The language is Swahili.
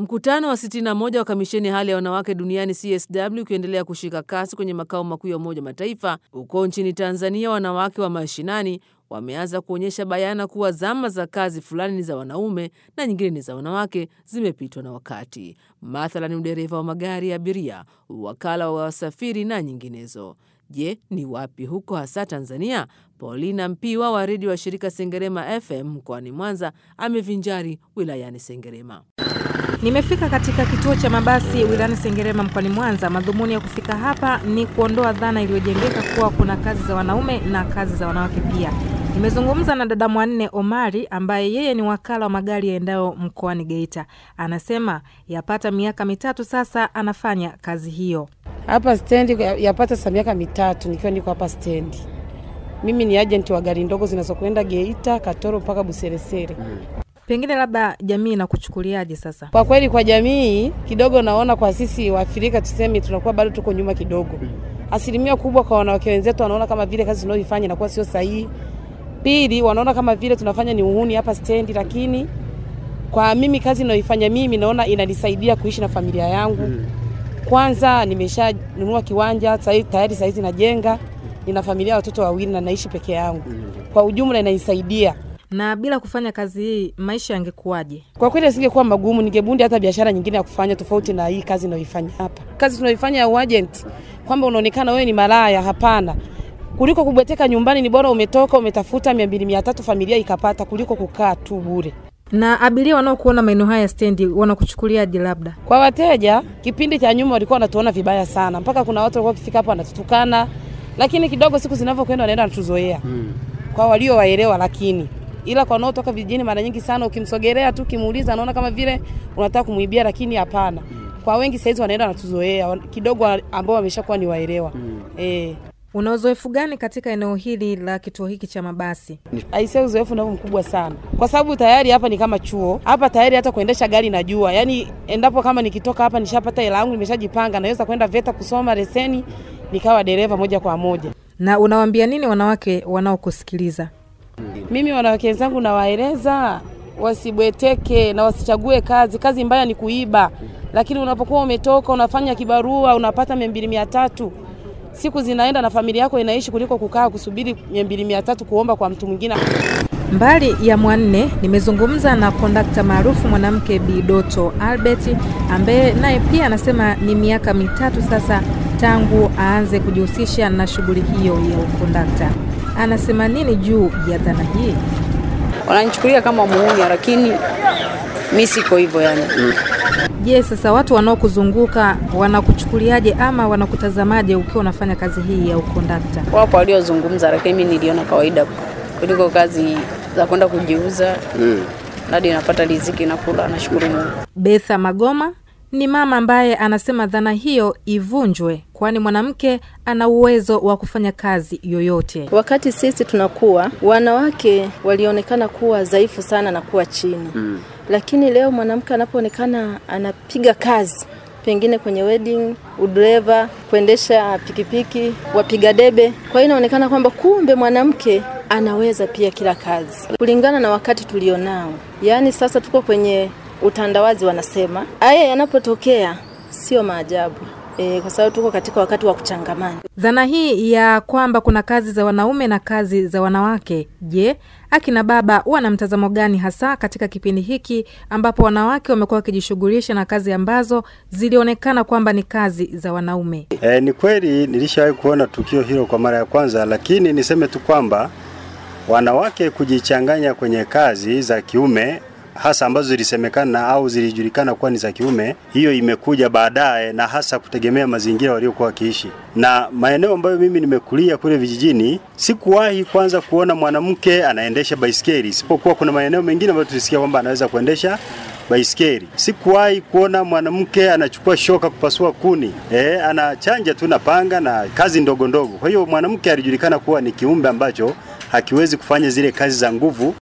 Mkutano wa 61 wa kamisheni hali ya wanawake duniani CSW ukiendelea kushika kasi kwenye makao makuu ya Umoja Mataifa huko nchini Tanzania, wanawake wa mashinani wameanza kuonyesha bayana kuwa zama za kazi fulani ni za wanaume na nyingine ni za wanawake zimepitwa na wakati, mathalan udereva wa magari ya abiria, uwakala wa wasafiri na nyinginezo. Je, ni wapi huko hasa Tanzania? Paulina Mpiwa wa redio wa shirika Sengerema FM mkoani Mwanza amevinjari wilayani Sengerema. Nimefika katika kituo cha mabasi wilayani Sengerema mkoani Mwanza. Madhumuni ya kufika hapa ni kuondoa dhana iliyojengeka kuwa kuna kazi za wanaume na kazi za wanawake pia. Nimezungumza na dada Mwanne Omari ambaye yeye ni wakala wa magari yaendayo mkoani Geita. Anasema yapata miaka mitatu sasa anafanya kazi hiyo hapa stendi. Yapata sa miaka mitatu nikiwa niko hapa stendi. Mimi ni ajenti wa gari ndogo zinazokwenda Geita, Katoro mpaka Buseresere. Pengine labda jamii inakuchukuliaje sasa? Kwa kweli, kwa jamii kidogo, naona kwa sisi Waafrika tuseme, tunakuwa bado tuko nyuma kidogo. Asilimia kubwa kwa wanawake wenzetu wanaona kama vile kazi tunayoifanya inakuwa sio sahihi. Pili, wanaona kama vile tunafanya ni uhuni hapa stendi, lakini kwa mimi kazi ninayoifanya mimi naona inanisaidia kuishi na familia yangu. Kwanza nimeshanunua kiwanja tayari, saizi najenga, nina familia ya watoto wawili na naishi peke yangu. Kwa ujumla inanisaidia na bila kufanya kazi hii maisha yangekuwaje? Kwa kweli asingekuwa magumu, ningebundi hata biashara nyingine ya kufanya tofauti na hii kazi ninayoifanya hapa. Kazi tunayoifanya ya uagent, kwamba unaonekana wewe ni malaya, hapana. Kuliko kubweteka nyumbani, ni bora umetoka umetafuta mia mbili mia tatu familia ikapata, kuliko kukaa tu bure. Na abiria wanaokuona maeneo haya stendi wanakuchukuliaje? Labda kwa wateja, kipindi cha nyuma walikuwa wanatuona vibaya sana, mpaka kuna watu walikuwa wakifika hapo wanatutukana, lakini kidogo siku zinavyokwenda wanaenda wanatuzoea hmm. kwa walio waelewa, lakini ila kwa wanaotoka vijijini, mara nyingi sana ukimsogelea tu ukimuuliza, anaona kama vile unataka kumuibia, lakini hapana. Kwa wengi saizi wanaenda wanatuzoea kidogo, ambao wameshakuwa ni waelewa mm. E. Una uzoefu gani katika eneo hili la kituo hiki cha mabasi? Aisee, uzoefu nao mkubwa sana, kwa sababu tayari hapa ni kama chuo hapa tayari, hata kuendesha gari najua. Yani endapo kama nikitoka hapa nishapata hela yangu, nimeshajipanga, naweza kwenda VETA kusoma leseni, nikawa dereva moja kwa moja. Na unawaambia nini wanawake wanaokusikiliza? Mimi wanawake wenzangu nawaeleza wasibweteke na wasichague kazi. Kazi mbaya ni kuiba, lakini unapokuwa umetoka unafanya kibarua unapata mia mbili mia tatu siku zinaenda na familia yako inaishi, kuliko kukaa kusubiri mia mbili mia tatu kuomba kwa mtu mwingine. Mbali ya Mwanne, nimezungumza na kondakta maarufu mwanamke Bi Doto Albert ambaye naye pia anasema ni miaka mitatu sasa tangu aanze kujihusisha na shughuli hiyo ya ukondakta. Anasema nini juu ya dhana hii? Wananichukulia kama muuni, lakini mi siko hivyo yani. Je, yes, sasa watu wanaokuzunguka wanakuchukuliaje ama wanakutazamaje ukiwa unafanya kazi hii ya ukondakta? Wapo waliozungumza, lakini mi niliona kawaida kuliko kazi za kwenda kujiuza mm. Hadi napata riziki na kula, nashukuru Mungu. Betha Magoma ni mama ambaye anasema dhana hiyo ivunjwe, kwani mwanamke ana uwezo wa kufanya kazi yoyote. Wakati sisi tunakuwa, wanawake walionekana kuwa dhaifu sana na kuwa chini mm. Lakini leo mwanamke anapoonekana anapiga kazi pengine kwenye wedding, udereva, kuendesha pikipiki, wapiga debe. Kwa hiyo inaonekana kwamba kumbe mwanamke anaweza pia kila kazi kulingana na wakati tulionao. Yaani sasa tuko kwenye utandawazi, wanasema haya yanapotokea sio maajabu. E, kwa sababu tuko katika wakati wa kuchangamana. Dhana hii ya kwamba kuna kazi za wanaume na kazi za wanawake, je, akina baba wana mtazamo gani hasa katika kipindi hiki ambapo wanawake wamekuwa wakijishughulisha na kazi ambazo zilionekana kwamba ni kazi za wanaume? E, ni kweli nilishawahi kuona tukio hilo kwa mara ya kwanza, lakini niseme tu kwamba wanawake kujichanganya kwenye kazi za kiume hasa ambazo zilisemekana au zilijulikana kuwa ni za kiume, hiyo imekuja baadaye, na hasa kutegemea mazingira waliokuwa wakiishi. Na maeneo ambayo mimi nimekulia kule vijijini, sikuwahi kwanza kuona mwanamke anaendesha baisikeli, isipokuwa kuna maeneo mengine ambayo tulisikia kwamba anaweza kuendesha baisikeli. Sikuwahi kuona mwanamke anachukua shoka kupasua kuni, e, anachanja tu na panga na kazi ndogo ndogo. Kwa hiyo mwanamke alijulikana kuwa ni kiumbe ambacho hakiwezi kufanya zile kazi za nguvu